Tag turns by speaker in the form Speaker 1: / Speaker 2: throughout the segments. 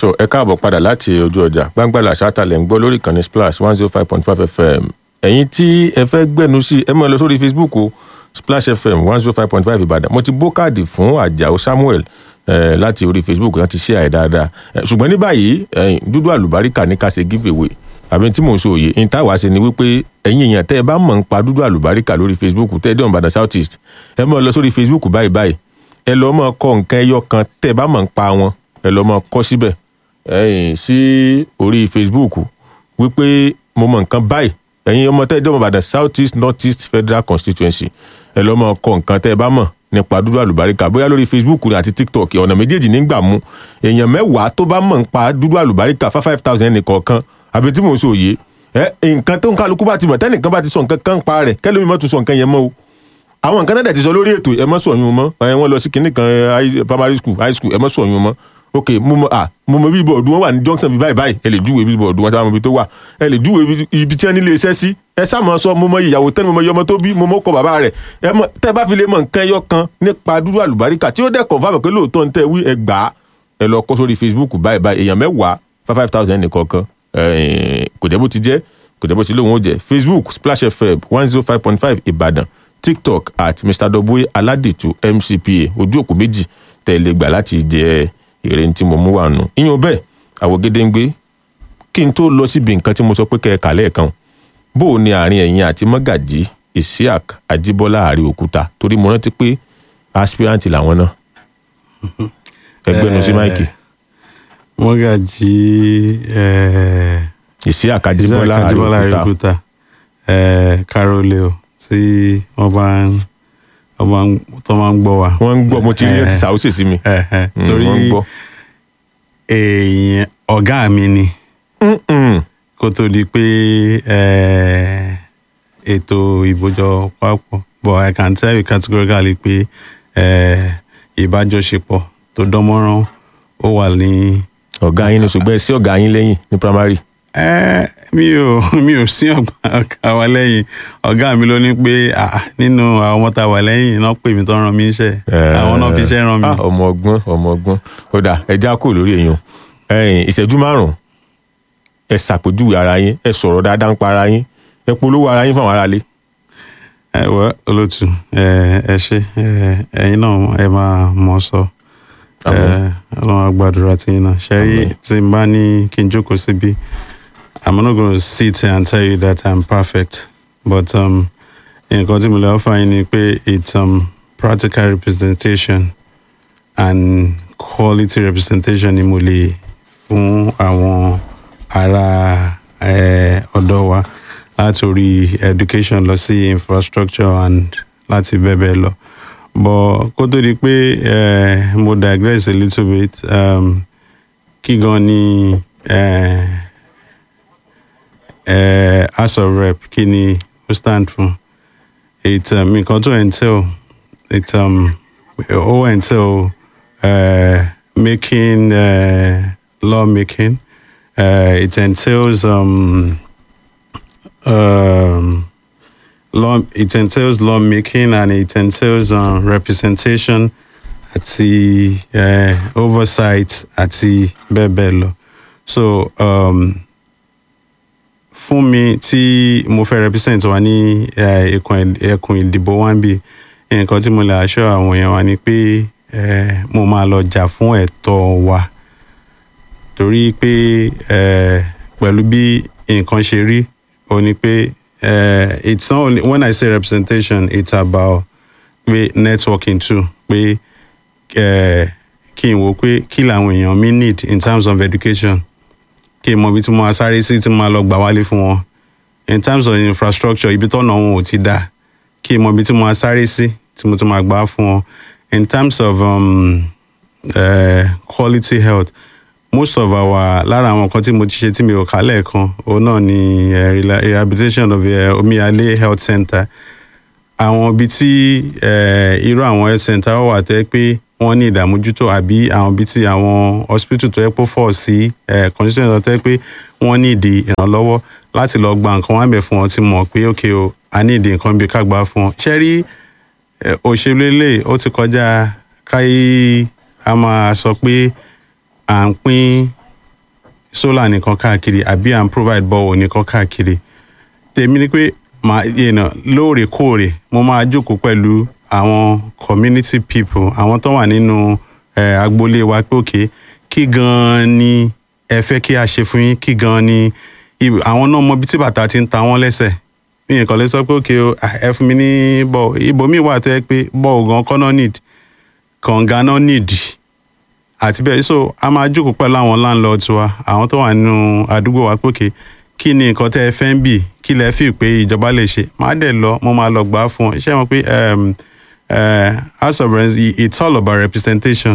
Speaker 1: tó ẹ káàbọ̀ padà láti ojú ọjà gbangbalà ṣáàtàlẹ̀ ń gbọ́ lórí ìkànnì splash one zero five point five fm ẹ̀yin tí ẹ fẹ́ gbẹ̀nu sí ẹ mọ̀ ẹ lọ sórí facebook o splash fm one zero five point five ìbàdàn mo ti bó káàdì fún àjàó samuel eh, láti orí facebook láti ṣe àì dáadáa Eh, ṣùgbọ́n ní báyìí eh, dúdú àlùbáríkà ní ká ṣe give away àbí tí mò ń sọ òye ní táwa ṣe ni wípé ẹ̀yin èèyàn tẹ́ ẹ bá mọ̀ ń pa dúdú àlùbáríkà lórí facebook tẹ́ ẹ dé ọ̀nbàdàn south east ẹ mọ̀ ẹ lọ sórí facebook báyìí báyìí ẹ lọ́ mọ̀ kọ nǹkan ẹyọ kan tẹ́ ẹ bá mọ̀ ń pa wọn ẹ lọ́ mọ̀ kọ síbẹ̀ ẹ̀yìn sí orí facebook wípé mo mọ̀ nǹkan báyìí ẹ̀yin ọmọ tẹ́ ẹ dé ọ̀nbàdàn south east north east federal constituency ẹ lọ́ mọ̀ kọ nǹkan tẹ́ ẹ bá mọ̀ nípa dúdú àlùbáríkà bóyá lórí facebook ni àti tiktok ọ̀nà méjèèjì nígbà mú èèyàn mẹ́wàá tó bá mọ̀ nípa dúdú àlùbáríkà five five thousand ẹnìkọ̀ọ̀kan àbí tí mò ń sọ òye ẹ nǹkan tó ń kálukú bá ti mọ̀ tẹ́nìkan bá ti sọ nǹkan kan pa rẹ̀ kẹ́lómi mọ́ tún sọ nǹkan yẹn mọ́ o àwọn nǹkan náà dẹ̀ ti sọ lórí ètò ẹ mọ́ sọ̀yún mọ́ ẹ wọ́n lọ sí kinní kan ẹ, high- primary school high school ẹ mọ́ sọ̀yún mọ́ ok mo mọ ah mo mọ bíbọ̀dù wọn wà ní junction bíi báyìí báyìí ẹ lè júwe bíbọ̀dù wọn sábà mọ ibi tó wà ẹ lè júwe ibi- ibi tí wọn nílé iṣẹ́ sí ẹ sáà sọ mo mọ ìyàwó tẹ́ni mo mọ iye ọmọ tó bí mo mọ kọ bàbá rẹ̀ ẹ mọ tẹ́ bá fi lè mọ nǹkan ẹyọ kan nípa dúdú àlùbáríkà tí ó dẹ̀ confirm pé lóòótọ́ ní tẹ́ wí ẹ gbà á ẹ lọ kọ sórí facebook báyìí báyìí èèyàn mẹ́wàá five five thousand nìkọ̀ọ̀kan ẹ̀, kò jẹ́ bó ti jẹ́ kò jẹ́ bó ti lóun ó jẹ́ facebook splash fm one zero five point five ìbàdàn tiktok at mr doboe aládìtú mcpa ojú òpó méjì tẹ́ ẹ lè gbà láti jẹ èrè tí mo mú wà nù. ìyẹn bẹ́ẹ̀ àwògede ń gbé kí n tó lọ síbi nǹkan tí mo sọ pé kẹ́ ẹ kà lẹ́ẹ̀kan bó o ní àárín ẹ̀yìn àti mọ́gàjì isiaq ajíbọ́lá àrí òkúta torí mo rántí pé aspirant làwọn náà ẹgbẹ́nu sí máìkì
Speaker 2: mọ́gàjì eh,
Speaker 1: isiaq ajíbọ́lá àrí
Speaker 2: Ajíbọ́lá
Speaker 1: òkúta
Speaker 2: Àríòkúta eh, Carole o tí wọ́n bá ń wọ́n bá ń tó máa ń gbọ́ wa.
Speaker 1: wọ́n ń gbọ́ mo ti rí ẹ̀ ti
Speaker 2: Eh,
Speaker 1: sàwọ́sẹ̀ sí mi
Speaker 2: eh, eh,
Speaker 1: Mm,
Speaker 2: torí
Speaker 1: wọ́n ń gbọ́.
Speaker 2: èèyàn ọ̀gá mi ni
Speaker 1: Mm-mm.
Speaker 2: kó tó di pé eh, ètò ìbòjọ papọ̀ but I can tell you categorically pé eh, ìbájọṣepọ̀ tó dánmọ́rán ó wà ní
Speaker 1: ọ̀gá yín ni ṣùgbọ́n ẹ sí ọ̀gá yín lẹ́yìn ní primary
Speaker 2: ẹ mi ò mi ò sí ọgbà ọ̀gá wa lẹ́yìn ọ̀gá mi ló ní pé ah, nínú àwọn ọmọ tá a wà lẹ́yìn náà pè mí tó ràn mí iṣẹ́ àwọn náà fi iṣẹ́ ràn mí.
Speaker 1: Ah, ọmọ ọgbọ́n ọmọ ọgbọ́n ó dà ẹja kò lórí èèyàn ẹ̀yin ìṣẹ́jú márùn-ún ẹ ṣàpèjúwe ara yín ẹ sọ̀rọ̀ dáadáa ń pa ara yín ẹ polówó ara yín fún àwọn aráalé.
Speaker 2: ẹ wọ olótù ẹ ẹ ṣe ẹ ẹ̀yin náà ẹ máa mọ̀ sọ ẹ
Speaker 1: Àmín.
Speaker 2: Ọlọ́run á gbàdúrà tí yín náà ṣe rí
Speaker 1: Àmín.
Speaker 2: tí n bá ní kí n jókòó síbi I'm not gonna sit here and tell you that I'm perfect but um, nǹkan tí mo lè offer yín ni pé it's um, practical representation and quality representation ni mo lè fún àwọn ará eh, ọ̀dọ́ wa láti orí education lọ sí infrastructure and láti bẹ́ẹ̀ bẹ́ẹ̀ lọ but kó tó di pé eh, mo digress a little bit um, kí gan ni eh, eh, house of rep kí ni ó stand fún it um, nǹkan tó entail it um, ó entail uh, making uh, law making uh, it entails um, um, law it entails law making and it entails um, representation àti uh, oversight àti bẹ́ẹ̀ bẹ́ẹ̀ lọ so um, fún mi tí mo fẹ́ represent wa ní eh, ẹkùn ẹkùn ìdìbò wa ń bì nǹkan tí mo lè aṣọ àwọn èèyàn wa ni pé eh, mo máa lọ jà fún ẹ̀tọ́ wa torí pé eh, pẹ̀lú bí nǹkan ṣe rí ó ní pé eh, it's not only when I say representation it's about pé networking too pé eh, kí n wo pé kí làwọn èèyàn mi need in terms of education kí n mọ ibi tí mo máa sáré sí tí mo máa lọ gbà wálé fún wọn in terms of infrastructure ibi tọ́nà wọn ò ti dá kí n mọ ibi tí mo máa sáré sí tí mo ti máa gbà fún wọn in terms of um, uh, quality health most of our lára àwọn nǹkan tí mo ti ṣe tí mi ò kà lẹ́ẹ̀kan òun náà ni uh, rela- rehabilitation of uh, omiyale health center àwọn ibi tí uh, irú àwọn health center wà tó yẹ pé wọ́n ní ìdààmójútó àbí àwọn ibi tí àwọn hospital tó yẹ pé fọ̀ sí uh, constitution tó yẹ pé wọ́n ní ìdí ìrànlọ́wọ́ láti lọ gba nǹkan wọn bẹ̀ fún wọn tí mọ̀ pé ok o a ní ìdí nǹkan bí ká gbà fún wọn ṣe rí eh, òṣèlú eléyìí ó ti kọjá káyé a máa sọ pé à ń pín solar nìkan káàkiri àbí à ń provide borehole nìkan káàkiri tèmi ni pé màá you know, lóòrèkóòrè mo máa jókòó pẹ̀lú àwọn community people àwọn tó wà nínú eh, agboolé wa pé òkè kí gan-an ni ẹ fẹ́ kí a ṣe fún yín kí gan-an ni ibi- àwọn náà mọ ibi tí bàtà ti ń ta wọ́n lẹ́sẹ̀ mi nǹkan lè sọ pé òkè o ah, ẹ fún mi ní bọ́ọ̀ ibòmíì wà tó yẹ pé bọ́ọ̀ gan kọ́ náà need kànga náà need àti bẹ́ẹ̀ so a máa jókòó pẹ̀lú àwọn landlords wa àwọn tó wà nínú àdúgbò wa pé òkè kí ni nǹkan tẹ́ ẹ fẹ́ ń bì kí lẹ fi pé ìjọba lè ṣe máa dẹ̀ lọ mo máa lọ gbà á fún ọ ṣé mo pé um, uh, house of rents i- it's all about representation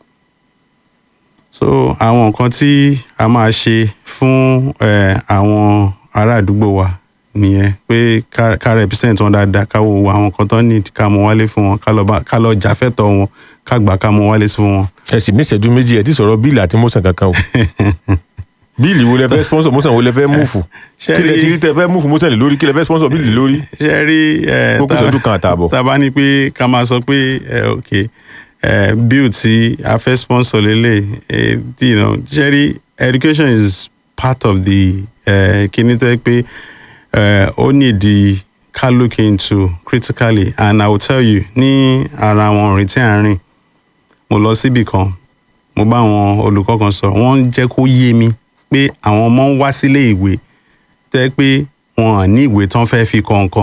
Speaker 2: so àwọn nǹkan tí a máa ṣe fún eh, àwọn ará àdúgbò wa nìyẹn pé ká ká represent wọn dáadáa ká wo àwọn nǹkan tó need ká mú wálé fún wọn ká lọ bá- ká lọ jàfẹ́tọ̀ wọn ká gbà ká mú wálé fún wọn.
Speaker 1: ẹ sì ní ìṣẹ́jú méjì ẹ ti sọ̀rọ̀ bíìlì àti mọ́sàn kankan o bíìlì wo lẹ fẹ́ sponsor mọ́sàn wo lẹ fẹ́ múfù
Speaker 2: Ṣé
Speaker 1: kí lẹ
Speaker 2: rí-
Speaker 1: ti rí tẹ fẹ́ múfù mọ́sàn lè lórí kí lẹ fẹ́ sponsor bíìlì lórí
Speaker 2: ṣe rí ẹ
Speaker 1: Ó kù ìṣẹ́jú kan àtààbọ̀.
Speaker 2: tá a bá ní pé ká máa sọ pé ẹ ok ẹ bill tí a fẹ́ sponsor lélẹ̀ ẹ you know ṣe rí education is part of the ẹ kíní tó yẹ pé ẹ ó nídìí ká look into critically and i will tell you ní ara àwọn òrìn tí à ń rìn mo lọ síbì kan mo bá àwọn olùkọ́ kan sọ̀rọ̀ wọ́n ń jẹ́ kó yé mi pé àwọn ọmọ ń wá sílé ìwé tẹ́ pé wọn ò ní ìwé tán fẹ́ fi kọ nǹkan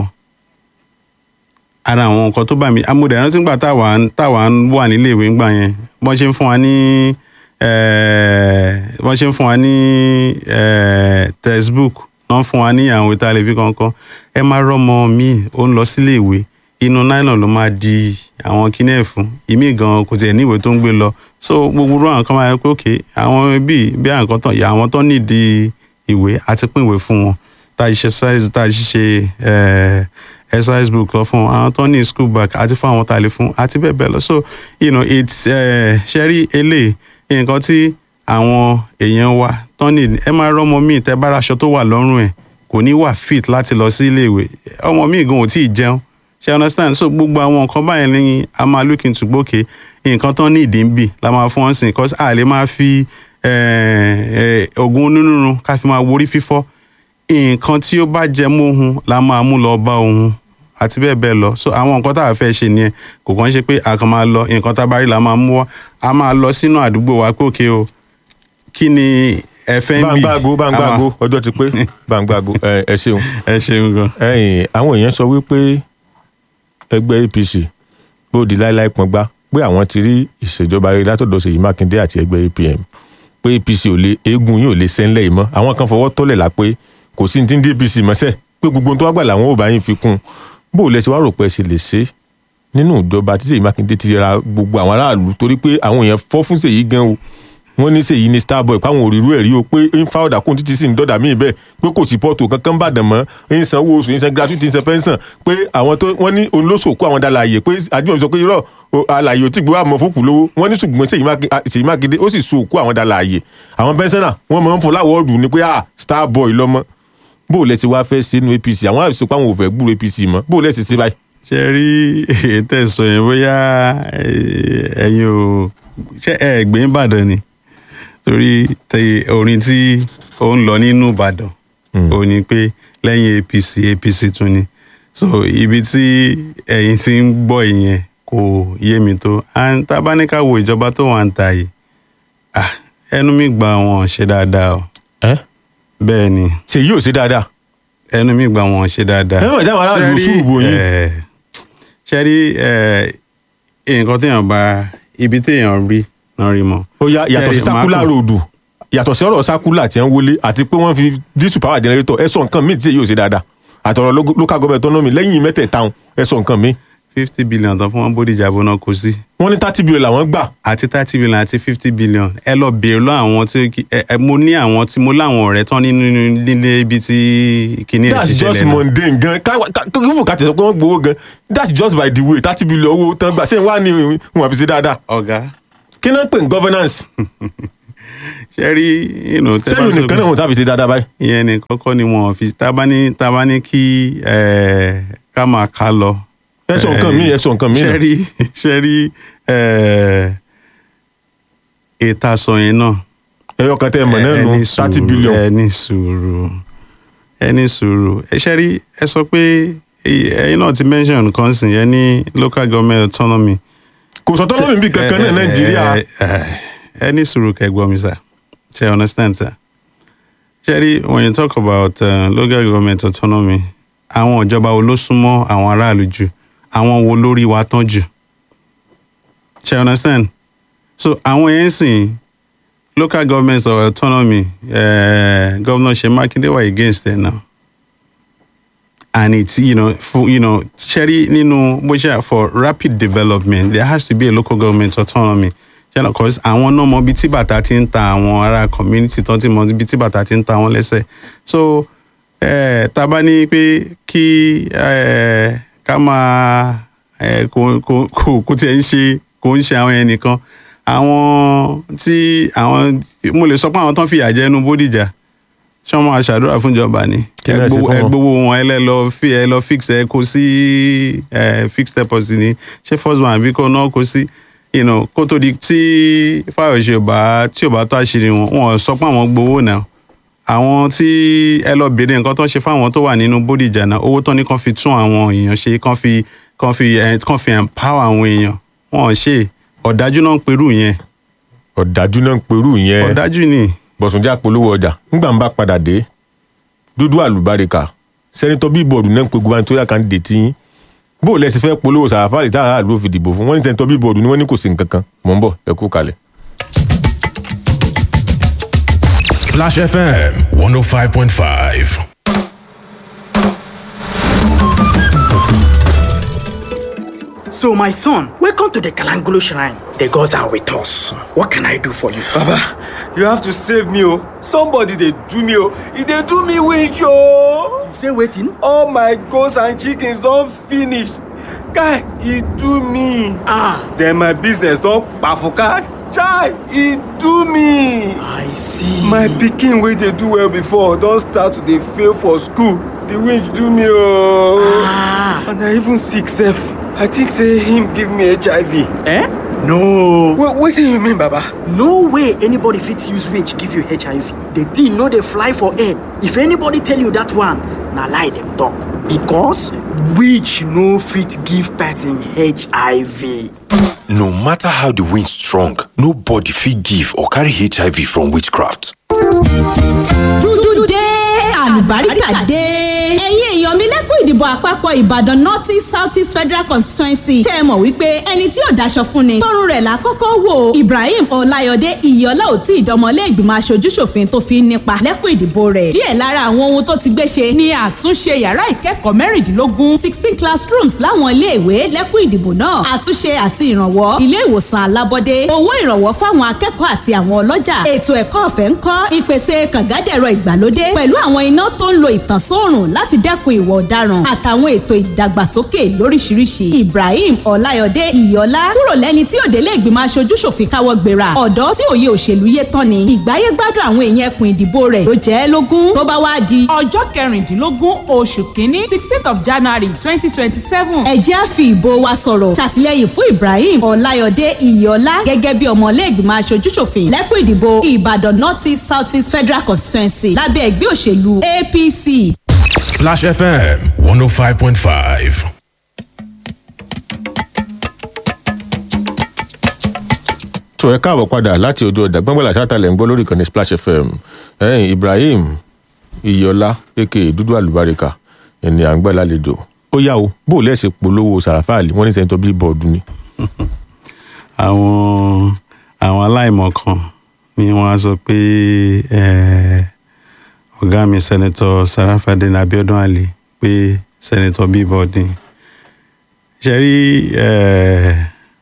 Speaker 2: ara àwọn nǹkan tó bá mi amúdẹ rántí gbà táwa ń- táwa ń wà nílé ìwé ńgbà yẹn bọ́n ṣe ń fún wa ní eh, bọ́n ṣe ń fún wa ní eh, textbook wọ́n fún wa ní àwọn ìwé tá a lè fi kọ̀ọ̀kan ẹ máa rọ́mọ mi ó ń lọ sílé ìwé inú nylon ló máa di àwọn kíní ẹ̀ fún ìmí gan kò tiẹ̀ ní ìwé tó ń gbé lọ so gbogbo irú àwọn kan máa yẹ pé òkè àwọn bíi bí àwọn tán àwọn tán nídìí ìwé àti pín ìwé fún wọn tá a ṣe size tá a ṣe eh, exercise book lọ fún àwọn tó ní school bag àti fún àwọn tá a lè fún àti bẹ́ẹ̀ bẹ́ẹ̀ lọ so you know it's uh, ṣẹ́rí eléyìí nǹkan tí àwọn èèyàn wa tó ní ẹ máa rọ́mọ míì tẹ́ bá raṣọ tó wà lọ́rùn ẹ̀ kò ní wà fit láti lọ sí iléèwé ọmọ míì gan ò tí ì jẹun ṣe understand so gbogbo àwọn nǹkan báyẹn ní a máa look into gbókè nǹkan tó ní ìdí ń bì la máa fún wọn sìn cause a lè máa fi eh, eh, oògùn onírúurú ká fi máa worí fífọ́ nǹkan tí ó bá jẹ mọ́ ohun la máa mú lọ bá ohun àti bẹ́ẹ̀ bẹ́ẹ̀ lọ so àwọn nǹkan tá a fẹ́ ṣe nìyẹn kò kàn ṣe pé a kàn máa lọ nǹkan tá a bá rí la máa mú wá a máa lọ sínú àdúgbò wa pé òkè o kí ni ẹ fẹ́ ń bì
Speaker 1: báńgbàgo báńgbàgo ọjọ́ ti pé báńgbàgo ẹ ẹ ṣeun
Speaker 2: ẹ ṣeun gan.
Speaker 1: ẹ̀yin àwọn èèyàn sọ wípé ẹgbẹ́ apc pé ó di láíláí pọngbá pé àwọn ti rí ìṣèjọba rere látọ̀dọ̀ ṣèyí mákindé àti ẹgbẹ́ apm pé apc ò lè eégún yìí ò lè sẹ́ńlẹ̀ yìí mọ́ àwọn kan fọwọ́ tọ́lẹ̀ la pé kò sí ní tí ń dé apc mọ́sẹ̀ pé gbogbo ohun tó wá gbà làwọn ò bá yín fi kún un bó o lẹ ṣe wá rò pé ẹ ṣe lè ṣe nínú ìjọba tí ṣèyí mákindé ti ra gbogbo àwọn aráàlú torí pé àwọn èèyàn fọ́ fún ṣèyí gan o wọ́n ní ṣèyí ní starboy káwọn òrìrú ẹ̀ rí o pé ń fa ọ̀dà kóun títí sí ní dọ́dà míì bẹ́ẹ̀ pé kò sí pọ́ọ̀tù kankan bàdàn mọ́ ń san owó oṣù ń san gratuity ń san pension pé àwọn tó wọ́n ní òun ló sòkó àwọn dàlà àyè pé àjùmọ̀ sọ pé irọ́ o, àlàyé ò tí gbé wà mọ́ fòkù lówó wọ́n ní ṣùgbọ́n Ṣèyí Mákindé- ah, Ṣèyí Mákindé ó sì sòkó àwọn dàlà àyè àwọn pẹ́ńsánà wọ́n máa ń fọ láwọ́ọ̀dù ni pé ah starboy lọ́mọ bó o lẹ ti wá fẹ́ sínú APC àwọn àìsàn pé àwọn ò fẹ́ gbúrò APC mọ́ bó o lẹ ti ṣe báyìí.
Speaker 2: ṣe rí ètò ẹ̀sọ́ yẹn bóyá eh, ẹ̀yin ò ṣe ẹ̀ gbé Ìbàdàn ni torí tẹ orin tí ó ń lọ nínú Ìbàdàn ò ní pé lẹ́yìn APC APC tún ni so ibi tí ẹ̀yin ti ń gbọ́ ìyẹn kò yé mi tó and tá a bá ní ká wo ìjọba tó wà ń ta yìí ah, ẹnu mi gbà wọn ṣe dáadáa o
Speaker 1: ẹ
Speaker 2: bẹ́ẹ̀ ni
Speaker 1: Ṣèyí ò ṣe dáadáa
Speaker 2: ẹnu mi gbà wọn ṣe dáadáa.
Speaker 1: ẹ mọ̀ ìdáhùn aráàlú
Speaker 2: Ṣé rí,
Speaker 1: sùúrù bò yín.
Speaker 2: eh, ṣe rí eh, nǹkan téèyàn bá ibi téèyàn rí náà rí mọ́.
Speaker 1: ó yá yàtọ̀ sí
Speaker 2: Ṣé rí, màá
Speaker 1: sákúlà
Speaker 2: kàn-
Speaker 1: ròdù yàtọ̀ sí ọ̀rọ̀ sákúlà tí ń wọlé àti pé wọ́n fi dísù power generator ẹ sọ nǹkan míì tí èyí ò ṣe dáadáa àtọ̀rọ̀ lo- local government autonomy lẹ́yìn mẹ́tẹ̀ẹ̀ta ọ̀hún, ẹ sọ nǹkan míì
Speaker 2: fifty billion tán fún wọn Bódìjà bó náà kó sí
Speaker 1: wọ́n ní thirty billion làwọn gbà
Speaker 2: àti thirty billion àti fifty billion ẹ lọ bèèrè lọ àwọn tí kì- ẹ ẹ, mo ní àwọn tí mo láwọn ọ̀rẹ́ tán nínú nílé ibi tí kinní ẹ̀
Speaker 1: that's
Speaker 2: ti
Speaker 1: just
Speaker 2: ṣẹlẹ̀ náà.
Speaker 1: mundane gan kífù ká tẹ̀sán pé wọ́n gbowó gan that's just by the way thirty billion owó tán gbà ṣé wàá ní wọn fi ṣe dáadáa
Speaker 2: ọ̀gá
Speaker 1: kí náà pè ní governance
Speaker 2: ṣe rí inú tẹ́ bá
Speaker 1: sẹ́yìn
Speaker 2: sọ
Speaker 1: nìkan
Speaker 2: pé-
Speaker 1: náà wọ́n sáfi ṣe dáadáa báyìí
Speaker 2: ìyẹn ní kọ́kọ́ ni wọn fi tábání tábání kí ẹ, ká máa ká lọ.
Speaker 1: ẹ sọ nǹkan míì ẹ sọ nǹkan míì náà.
Speaker 2: ṣẹ́rí ṣẹ́rí ètò àsọ yẹn náà
Speaker 1: ẹyọ kan tẹ́ ẹ mọ̀ náà nù
Speaker 2: ẹni
Speaker 1: thirty
Speaker 2: sùúrù
Speaker 1: billion
Speaker 2: ẹni sùúrù ẹni sùúrù ẹ ṣe rí ẹ sọ pé ẹ- ẹyin náà ti mention nǹkan sìn yẹn ní local government autonomy.
Speaker 1: kò sọ tọ́lọ́ mi bí kankan náà
Speaker 2: Ẹ- ẹ-
Speaker 1: nàìjíríà
Speaker 2: ẹ- ẹ- ẹni sùúrù kẹgbọ́n mi sà ṣe understand sir. ṣe rí when you talk about uh, local government autonomy àwọn ìjọba wo ló súnmọ́ àwọn aráàlú jù àwọn wo lórí wa tán jù ṣe understand so àwọn yẹn sìn local government of autonomy uh, governor Seyi Makinde were against it now and it's you know for you know ṣẹ́rí nínú bó ṣe for rapid development there has to be a local government autonomy you know cause àwọn náà mọ ibi tí bàtà ti ń ta àwọn ará community tó ti mọ ibi tí bàtà ti ń ta wọn lẹ́sẹ̀ so eh, tá a bá ní pé kí eh, ká máa eh, kò kò kò kò tiẹ̀ ń ṣe kò ń ṣe àwọn yẹn nìkan àwọn tí àwọn mo lè sọ pé àwọn tó ń fìyà jẹ inú Bódìjà ṣé wọn máa ṣàdúrà fúnjọba ni
Speaker 1: Kí ni ẹ ṣe fún wọn?
Speaker 2: ẹgbowó wọn ẹ lẹ lọ fi ẹ lọ fix ẹ kó sí ẹ fix deposit ni ṣé first bank àbí kó náà kó sí you know, kó tó di tí Fáyọ̀ṣe ò bá tí ò bá tó àṣírí wọn wọn sọ pé àwọn gbowó náà àwọn tí ẹ lọ béèrè nǹkan tó ń ṣe fáwọn tó wà nínú Bódìjà náà owó tó ní kàn fi tún àwọn èèyàn ṣe kàn fi kàn fi ẹ kàn fi empower àwọn èèyàn wọn ò ṣe ọ̀dájú náà ń perú yẹn
Speaker 1: ọ̀dájú náà ń perú yẹn
Speaker 2: ọ̀dájú ni
Speaker 1: bọ̀sùnjẹ́ àpolówó ọjà nígbà ń bá padà dé dúdú àlùbáríkà sẹ́nitọ́ bíbọ̀dù náà ń pe gubernatorial candidate yín bó o lẹ́sìn fẹ́ polówó sàràfàlì tá àrà ló fi dìbò fún wọ́n ní sẹ́nitọ́ bíbọ̀dù ni wọ́n ní kò sí nǹkan kan mọ̀ ń bọ̀ ẹ kú kalẹ̀.
Speaker 3: Splash FM 105.5.
Speaker 4: So, my son, welcome to the Kalangolo Shrine. The gods are with us. What can I do for you?
Speaker 5: Baba, you have to save me, oh. Somebody they do me, oh. If they do me wish, oh.
Speaker 4: Say waiting.
Speaker 5: All my goats and chickens don't finish. Guy, he do me.
Speaker 4: Ah,
Speaker 5: Then my business don't bafuka. Chai, he do me.
Speaker 4: I see.
Speaker 5: My pikin wey dey do well before don start to dey fail for school. The witch do me, oh.
Speaker 4: Ah,
Speaker 5: And I even sick sef. I think say him give me HIV.
Speaker 4: eh? No.
Speaker 5: Wait, wetin you mean, Baba?
Speaker 4: No way anybody fit use witch give you HIV. The thing no dey fly for air. If anybody tell you that one, na lie dem talk. Because witch no fit give person HIV.
Speaker 6: No matter how the wind strong, nobody fit give or carry HIV from witchcraft.
Speaker 7: dúdú dé àlùbáríkà dé. ẹ̀yin èèyàn mi lẹ́kùn ìdìbò àpapọ̀ ìbàdàn north east south east federal constituency ṣe é mọ̀ wípé ẹni tí ò daṣọ fún ni tọrùn rẹ̀ lákọ́kọ́ wò ibrahim ọláyọdé ìyọlá ò tí ìdánmọ́lé ìgbìmọ̀ aṣojúṣòfin tó fi ń nípa lẹ́kùn ìdìbò rẹ̀ díẹ̀ lára àwọn ohun tó ti gbé ṣe ni àtúnṣe yàrá ìkẹ́kọ̀ọ́ mẹ́rìndínlógún sixteen classrooms láwọn iléèwé lẹ́kùn ìdìbò náà àtúnṣe àti ìrànwọ́ ilé ìwòsàn alábọ́dé owó ìrànwọ́ fáwọn akẹ́kọ̀ọ́ àti àwọn ọlọ́jà ètò ẹ̀kọ́ ọ̀fẹ́ ń kọ́ ìpèsè kàngádẹ̀rọ ìgbàlódé pẹ̀lú àwọn iná tó ń lo ìtànsóòrùn láti dẹ́kun ìwà ọ̀daràn àtàwọn ètò ìdàgbàsókè lóríṣiríṣi ibrahim ọláyọdé ìyọlá kúrò lẹ́ni tí òdélé ìgbìmọ̀ aṣojúṣòfin káwọ́ gbéra ọ̀dọ́ tí òye òṣèlú yé tán ni ìgbáyé gbádùn àwọn èèyàn ẹkùn ìdìbò rẹ̀ ló jẹ́ ẹ́ lógún tó bá wá di
Speaker 8: ọjọ́ kẹrìndínlógún oṣù kínní sixteenth of january twenty twenty seven.
Speaker 7: ẹ jẹ́ á fi ìbò wa sọ̀rọ̀ ṣàtìlẹ́yìn fún ibrahim ọláyọdé ìyọlá gẹ́gẹ́ bí ọmọlé ìgbìmọ̀ aṣojúṣòfin lẹ́kùn ìdìbò ìbàdàn north east south east federal constituency lábẹ́ ẹgbẹ́ òṣèlú apc.
Speaker 3: Splash FM 105.5.
Speaker 1: tó ẹ káàbọ̀ padà láti ojú ọjà gbọ́ngbọ́n làṣàtàlẹ̀ ń gbọ́ lórí ìkànnì splash fm ẹ̀yìn ibrahim iyọlá aka dúdú àlùbáríkà ẹni à ń gbà lálejò ó yá o bó o lẹ́sìn polówó sàràfàlì wọ́n ní sẹ́ńtọ́ bíbọ̀dù ni.
Speaker 2: àwọn àwọn aláìmọ̀kan ni wọ́n á sọ pé eh, ọ̀gá mi sẹ́nẹ̀tọ̀ sarafadin abiodun ali pé sẹ́nẹ̀tọ̀ bíbọ̀dì ṣe rí eh,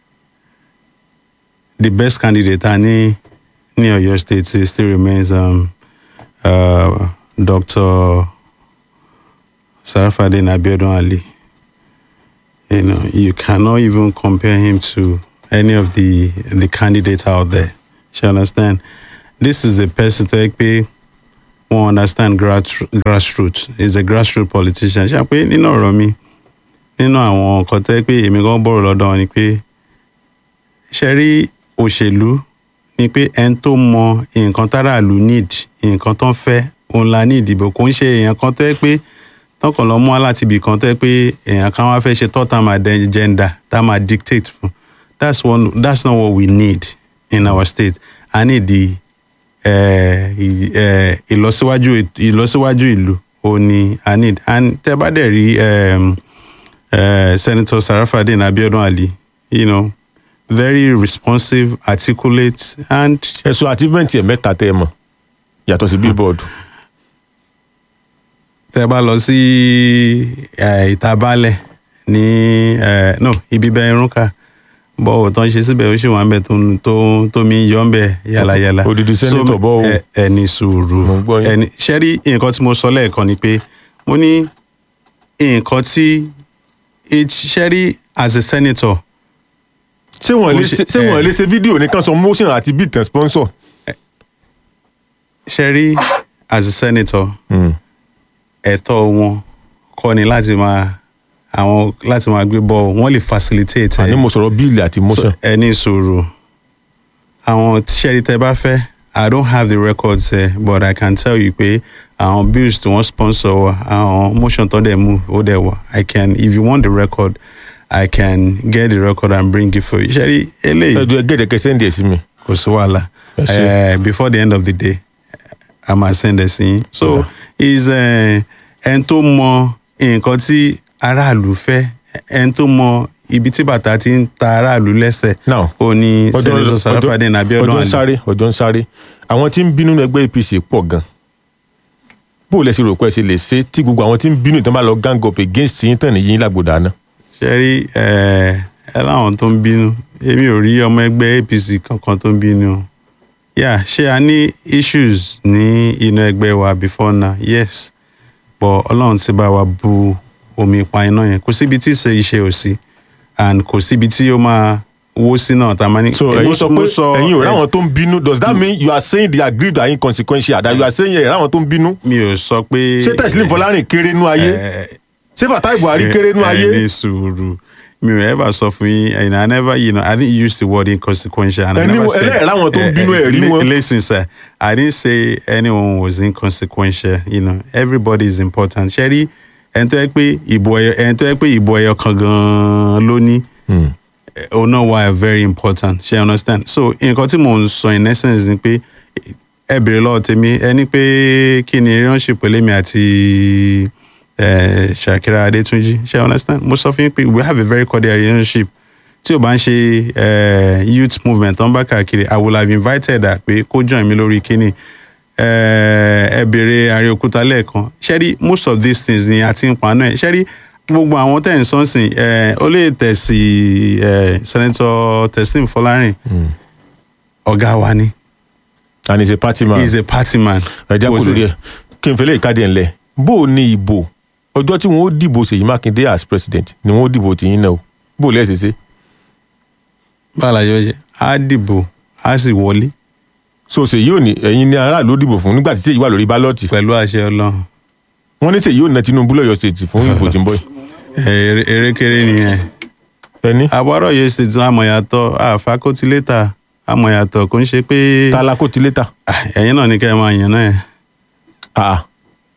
Speaker 2: the best candidate a ní ní ọ̀yọ́ state still remains um, uh, dr sarafadin abiodun ali you know you cannot even compare him to any of the the candidates out there you understand this is a person tó yẹ pé wọn understand grass grassroots is a grassroots politician ṣe pé nínú ọ̀rọ̀ mi nínú àwọn nǹkan tó yẹ pé èmi gan bọ̀rọ̀ lọ́dọ̀ wọn ni pé ṣe rí òṣèlú ni pé ẹni tó mọ nǹkan táráàlú need nǹkan tó ń fẹ́ òun la ní ìdìbò kò ń ṣe èèyàn kan tó yẹ pé tọkàn lọ mú wá láti ibì kan tó yẹ pé èèyàn kan wá fẹ́ ṣe third term agenda tá a máa dictate fún that's one that's not what we need in our state i need the eh, ì- eh, ìlọsíwájú ìlọsíwájú ìlú òun ni i need and tẹ bá dẹ̀ rí um, uh, senator sarafadin abiodun ali you know very responsive articulate and
Speaker 1: ẹ̀sùn achievement ẹ̀ mẹ́ta tẹ́ ẹ mọ̀ yàtọ̀ sí billboard
Speaker 2: tẹ bá lọ sí eh, ìta baálẹ̀ ní eh, no ibi bẹ irunka bọ́ọ̀ tó ń ṣe síbẹ̀ ó sì wà ń bẹ̀ tó ń- tó ń- tó mi ń yọ ń bẹ̀ yàlàyàlà.
Speaker 1: Odidi senator
Speaker 2: So,
Speaker 1: bọ́ o.
Speaker 2: ẹ- ẹni sùúrù
Speaker 1: Mo ń gbọ́ yín.
Speaker 2: ẹni ṣẹ́rí nǹkan tí mo sọ lẹ́ẹ̀kan ni pé mo ní nǹkan tí ṣẹ́rí as a senator
Speaker 1: ṣé wọ́n
Speaker 2: Kò
Speaker 1: lè
Speaker 2: ṣe-
Speaker 1: ṣe ṣé wọ́n
Speaker 2: eh.
Speaker 1: lè ṣe fídíò nìkan sọ motion àti beat and sponsor.
Speaker 2: ṣẹ́rí as a senator
Speaker 1: Mm.
Speaker 2: ẹ̀tọ́ wọn kọ́ ni láti máa àwọn láti máa gbé bọ́ọ̀ wọ́n lè facilitate ẹ̀.
Speaker 1: àní mo sọ̀rọ̀ bíìlì àti motion.
Speaker 2: So, ẹ ní sùúrù àwọn tíṣẹ́rí tẹ bá fẹ́ i don't have the records there but i can tell you pé àwọn bills tí wọ́n sponsor wa àwọn motion tó dẹ̀ mú ó dẹ̀ wà i can if you want the record i can get the record and bring it for you ṣẹ́rí eléyìí
Speaker 1: ẹjọ ẹgẹ tẹkẹ sẹńdì ẹ sí mi.
Speaker 2: kò sí wàhálà
Speaker 1: Ẹ ṣé.
Speaker 2: Eh, before the end of the day a máa send ẹ sí yín so
Speaker 1: Yeah.
Speaker 2: is ẹn tó mọ nǹkan tí aráàlú fẹ́ ẹn tó mọ ibi tí bàtà ti ń ta aráàlú lẹ́sẹ̀
Speaker 1: Now,
Speaker 2: ó ní senator sarafadin abiodun
Speaker 1: ọjọ́ ń
Speaker 2: ali
Speaker 1: sáré ọjọ́ ń sáré àwọn tí ń bínú nínú ẹgbẹ́ apc pọ̀ gan bó o lẹ ṣe rò pé ẹ ṣe lè ṣe tí gbogbo àwọn tí ń bínú ìtàn bá lọ gang up against yín tàn níyìn lágbòdà náà.
Speaker 2: ṣe rí ẹ ẹ láwọn tó ń bínú èmi ò rí ọmọ ẹgbẹ́ apc kankan tó ń bínú o yà ṣé a ní issues ní inú ẹgbẹ́ wa before now yes but ọlọ́run ti bá wa bu omi pa iná yẹn kò síbi tí ìṣe iṣẹ́ ò sí and kò síbi tí ó máa wó sí náà tá a máa ní.
Speaker 1: so
Speaker 2: Eh,
Speaker 1: ẹ̀yin
Speaker 2: mo-
Speaker 1: sọ
Speaker 2: mo
Speaker 1: pé ẹ̀yin ò ráwọn tó ń bínú does that mean you are saying they aggrieved are inconsequential that you are saying ẹ̀ ráwọn tó ń bínú.
Speaker 2: mi ò sọ pé.
Speaker 1: ṣé teslim fọlárìn kéré nú ayé
Speaker 2: Eh,
Speaker 1: ṣé fatai buhari kéré nú
Speaker 2: ẹ
Speaker 1: ayé.
Speaker 2: ní sùúrù mi ò ever sọ fún yín and i never you know i didn't use the word inconsequential and i
Speaker 1: Ẹni
Speaker 2: never
Speaker 1: wo-
Speaker 2: said
Speaker 1: ẹlẹ́rìí láwọn tó ń bínú ẹ̀ rí
Speaker 2: li-
Speaker 1: wọn.
Speaker 2: listen sir i didn't say anyone was inconsequential you know everybody is important ṣẹ́rí ẹni tó yẹ pé ìbò ẹyọ ẹni tó yẹ pé ìbò ẹyọ kan gan-an ló ní eh, òun náà wà very important ṣe understand so nǹkan tí mò ń sọ in essence ni pé ẹ bèrè lọ́wọ́ tèmi ẹni pé kí ni relationship pẹ̀lú èmi àti eh, Shakira Adetunji ṣe understand mo sọ fún yín pé we have a very cordial relationship tí o bá ń ṣe eh, youth movement tó ń bá káàkiri I would have invited her pé kó join mi lórí kíní eh, ẹ bèrè Àríòkúta lẹ́ẹ̀kan ṣẹ́rí most of these things ni a ti ń paná ẹ̀ ṣẹ́rí gbogbo àwọn tẹ̀ ń sọ́nsìn eh, ó lè tẹ̀sí eh, Senator Teslim Fọlárìn ọ̀gá wa ni
Speaker 1: and he is a party man.
Speaker 2: he is a party man.
Speaker 1: ẹja kò
Speaker 2: Was
Speaker 1: lórí
Speaker 2: it-
Speaker 1: ẹ kí n fẹlẹ ìkádìẹ ńlẹ bó o ní ìbò ọjọ́ tí wọn ó dìbò Ṣèyí Mákindé as president ni wọn ó dìbò tìyín náà o bó o lẹ ṣe ṣe.
Speaker 2: báwo la yọ ṣe á dìbò á sì wọlé
Speaker 1: so Ṣèyí ò ní ẹ̀yin ní aráàlú ó dìbò fún nígbà tí Ṣèyí wà lórí bálọ́ọ̀tì
Speaker 2: pẹ̀lú àṣẹ ọlọ́run
Speaker 1: wọn ní Ṣèyí ò ná Tinubu lọ́yọ̀ state fún ìbò tí ń bọ̀ yìí.
Speaker 2: Èrè- erékeré nìyẹn
Speaker 1: ẹni
Speaker 2: àbọ̀rọ̀ yìí ṣe tún amọ̀yàtọ̀ àfakótilétà amọ̀yàtọ̀ kò ń ṣe pé
Speaker 1: tala kó ti létà.
Speaker 2: Ah, ẹ̀yin náà ní kẹ́ ẹ máa yàn náà ẹ̀.
Speaker 1: Ah.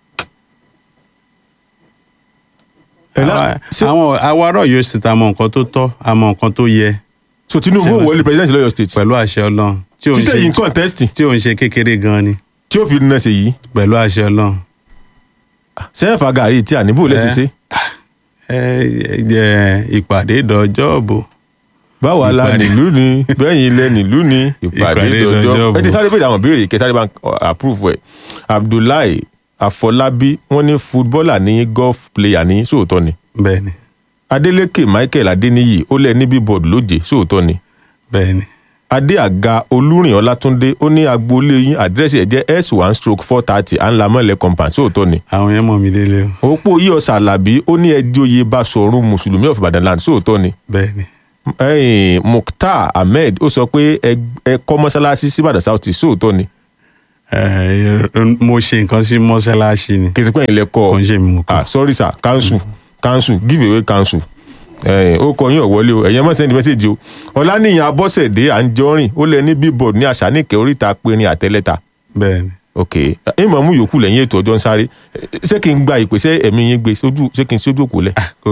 Speaker 1: Ẹ lá-
Speaker 2: Àwa-
Speaker 1: ṣé-
Speaker 2: àwọn àwárọ̀ yóò sì ta mọ nǹkan tó tọ́ àmọ́ nǹkan tó yẹ
Speaker 1: so Tinubu ò wọlé president lọ́yọ̀ state
Speaker 2: pẹ̀lú àṣẹ ọlọ́run tí ò ń
Speaker 1: títẹ̀ yìí ń
Speaker 2: ṣe
Speaker 1: contest
Speaker 2: tí ò ń ṣe kékeré gan ni
Speaker 1: tí ó fi na Ṣèyí
Speaker 2: pẹ̀lú àṣẹ ọlọ́run.
Speaker 1: sẹ́ẹ̀fà gàrí tí àníbò lẹ́sìn ṣe
Speaker 2: ẹ ẹ jẹ ìpàdé dọjọ́ bò
Speaker 1: báwa la
Speaker 2: Ìpàdé.
Speaker 1: nílùú ni bẹ́yìn ilẹ̀ nílùú ni ìpàdé
Speaker 2: Ìpàdé
Speaker 1: dọjọ́
Speaker 2: dọjọ́
Speaker 1: ẹ ti
Speaker 2: bò.
Speaker 1: sáré bèèrè àwọn béèrè kẹ sáré bá ń approve ẹ̀ Abdullahi Afọlábí wọ́n ní footballer ní golf player ní sóòótọ́ ni
Speaker 2: bẹ́ẹ̀ ni
Speaker 1: Adeleke Michael Adeniyi ó lẹ̀ ní billboard lóje sóòótọ́ ni
Speaker 2: bẹ́ẹ̀ ni
Speaker 1: adé àga olúrìn ọlátúndé ó ní agboolé yín àdírẹ́sì ẹ̀ jẹ́ s one stroke four thirty anlamọ́lẹ̀ compound sóòótọ́ ni
Speaker 2: àwọn yẹn mọ̀ mí délé o
Speaker 1: òpó yíyọ sàlàbí ó ní ẹjọ́ oyè Basọ̀run mùsùlùmí of Ibadan land sóòótọ́ ni
Speaker 2: bẹ́ẹ̀ ni
Speaker 1: ẹ̀yìn Mukhtar Ahmed ó sọ pé ẹ ẹ kọ́ mọ́sálásí síbàdàn south east sóòótọ́ ni
Speaker 2: ẹ mo ṣe nǹkan sí mọ́ṣáláṣí ni
Speaker 1: kìí ṣe pé ẹ̀yin lẹ kọ́
Speaker 2: kò ń ṣe mi mú kọ́
Speaker 1: ah sorry sir council council give away council ẹ̀yìn ó kọ yín ọ̀wọ́lé o ẹ̀yìn ẹ má sẹ́ndì mẹ́sẹ̀gì o ọ̀lànìyàn abọ́sẹ̀dé à ń jọrìn ó lẹ ní billboard ní àṣàníkẹ́ oríta péré àtẹ́lẹ́ta
Speaker 2: bẹ́ẹ̀ni
Speaker 1: ok ìmọ̀ mú yòókù lẹ́yìn ètò ọjọ́ ń sáré ṣé kí n gba ìpèsè ẹ̀mí yín gbé sójú ṣé kí n sójú òkú lẹ̀.
Speaker 2: kò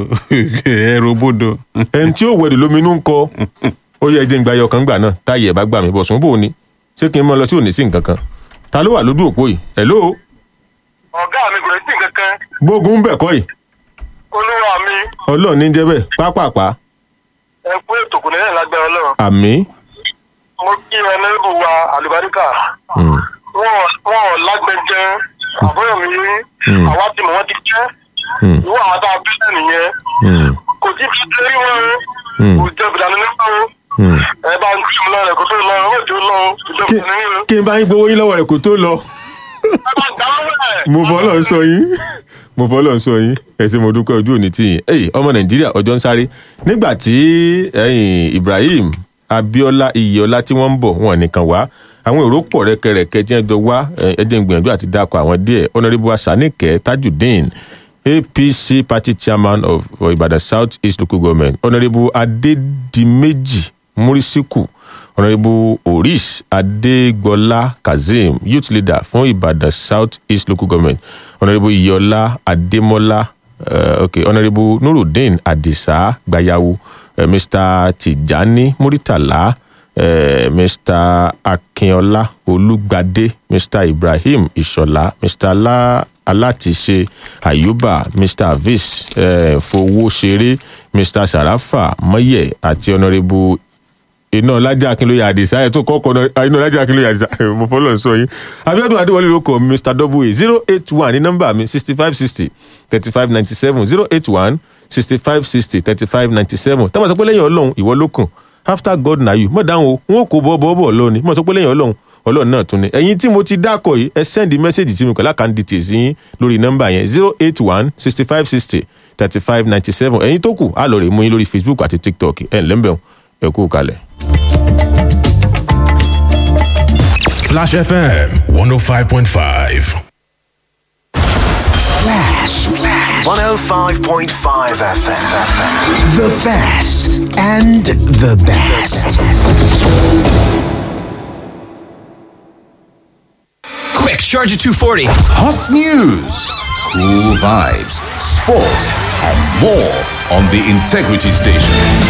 Speaker 2: ẹrù bodò
Speaker 1: ẹni tí ó wẹ̀dù lóminú ń kọ ó yẹ ẹjẹ ń gba ẹyọ kan gbà náà táyì ẹ̀ bá gbà mí bọ̀ sùn bò ní ṣé kí n mọ lọ sí òní sí nǹkan kan ta ló wà lójú òpó yìí hello
Speaker 9: ọ̀gá mi kò lè sí nǹkan kan
Speaker 1: gbógun ń bẹ̀ kọ́ yìí
Speaker 9: olúwa mi
Speaker 1: ọlọ́run ní jẹ́ bẹ́ẹ̀ pápápá
Speaker 9: ẹ kú ètò kò ní lẹ́yìn lágbára ọlọ́run
Speaker 1: àmì
Speaker 9: mo kí ẹnẹ́rìbù wa àlùbáríkà
Speaker 1: Mm.
Speaker 9: wọn wọn ò lágbẹjẹ àbúrò mi rí
Speaker 1: Mm.
Speaker 9: àwa tí mo wọn ti jẹ
Speaker 1: Mm.
Speaker 9: ìwọ àwọn tá a bí náà nìyẹn
Speaker 1: Mm.
Speaker 9: kò tí fi ṣe rí wọn
Speaker 1: Mm.
Speaker 9: o kò jẹ bìdánù nípa o
Speaker 1: Mm.
Speaker 9: ẹ bá ń kí mi lọ rẹ kó tó lọ owó tí ó lọ o kò jẹ
Speaker 1: Kí-
Speaker 9: bìdánù nípa o
Speaker 1: kí n bá yín gbowó yín lọ́wọ́ rẹ̀ kó tó lọ
Speaker 9: ẹ bá gbà wọ́n rẹ̀.
Speaker 1: mo bọ́ lọ́n sọ yín mo bọ́ lọ́n sọ yín ẹ̀sìn mo dúpẹ́ ojú òní tìyìn ẹ̀yìn ọmọ nàìjíríà ọjọ́ ń sáré nígbà tí ẹ̀yìn ibrahim abiola iyọlá tí wọ́n ń bọ̀ wọn nìkan wá àwọn èrò pọ̀ rẹ́kẹrẹ́kẹ́ jẹ́ jọ wá ẹ̀jẹ̀ ń gbìyànjú àti dákọ̀ àwọn díẹ̀ honourable asanike tajudeen apc party chairman of of ibadan south east local government honourable adedimeji murisiku honourable oris adegbola kazeem youth leader fún ibadan south east local government honourable iyọlá ademola uh, okay honourable nurudeen adisa gbayawu uh, mr tijani muritala uh, mr akínọlá olùgbàdé mr ibrahim ìṣọlá mr la alátìṣe ayuba mr avis uh, fowóṣeré mr sarafa mọyẹ àti honourable iná ọlájà akínlóye àdìsá ẹ tó kọkọ iná ọlájà akínlóye àdìsá mo fọlọ sọ yín abiodun adéwọlé ló kọ mr w zero eight one ní nọmba mi sixty five sixty thirty five ninety seven zero eight one sixty five sixty thirty five ninety seven táwọn sọ pé lẹ́yìn ọlọ́run ìwọ ló kàn after god na you mọ̀ dáhùn o wọn kò bọ́ bọ́ bọ́ lọ́ni mọ̀ sọ pé lẹ́yìn ọlọ́run ọlọ́run náà tún ni ẹ̀yin tí mo ti dákọ̀ yìí ẹ sẹ́ndì mẹ́sẹ̀gì tí mi kọ́ lákàn details yín lórí nọ́mbà yẹn zero eight one sixty five sixty thirty five ninety seven ẹ̀yin tó kù á lọ rè mú yín lórí facebook àti tiktok ẹ̀ ǹlẹ́ mbẹ̀ ẹ̀ kú kalẹ̀.
Speaker 3: Splash FM 105.5.
Speaker 10: Flash. 105.5 FM. The best and the best.
Speaker 11: Quick, charge at 240.
Speaker 12: Hot news, cool vibes, sports, and more on the Integrity Station.